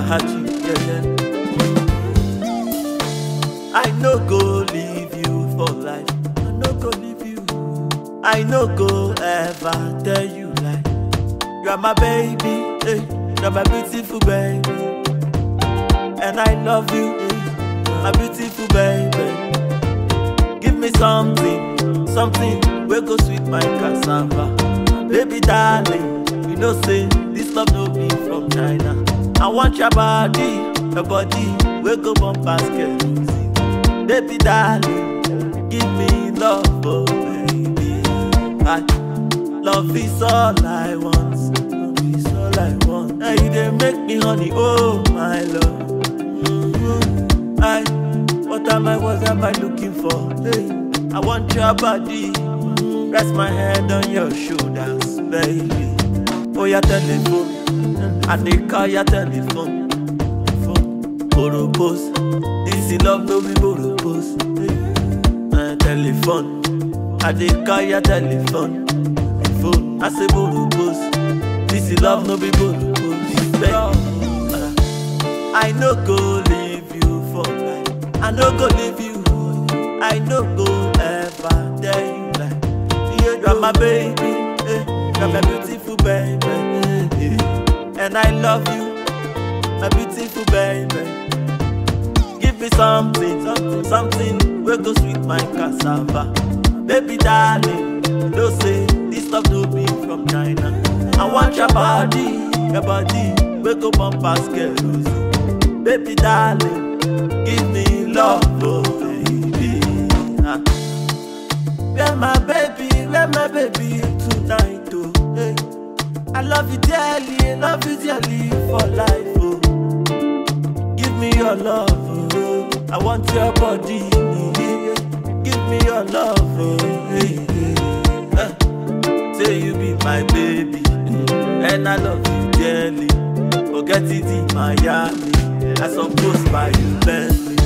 Haji, yeah, yeah. I no go leave you for life. I no go leave you. I no go ever tell you lie. You are my baby, hey. you are my beautiful baby, and I love you, hey. my beautiful baby. Give me something, something we go sweet my cassava, baby darling. You know say this love no be from China. I want your body, your body we go bomb basket. Baby darling, give me love, oh baby. I, love is all I want, love is all I want. Now you dey make me honey, oh my love. Mhm. I, what am I, what am I looking for? Hey, I want your body, rest my head on your shoulders, baby. Oh your telephone, I dey call your telephone. phone. Boropos, this is love no be boropos. Hey. Uh, telephone, I dey call your telephone. Phone, I say boropos, this is love no be boropos. Baby, uh, I no go leave you for life. I no go leave you. I no go ever tell you lie. You are my baby, eh, you are my beautiful baby, eh, eh. and I love you, my beautiful baby. Give me something, something, something we go sweet my cassava, baby darling. You know say this love no be from China. I want your body, your body we go bump basket, baby darling. Give me love, oh baby. Ah. Where my baby, where my baby tonight, oh hey. I love you dearly, love you dearly for life, oh Give me your love, oh I want your body, yeah. Give me your love, oh hey, hey. Eh. Say you be my baby, and I love you dearly Forget it in Miami, I suppose by you Bentley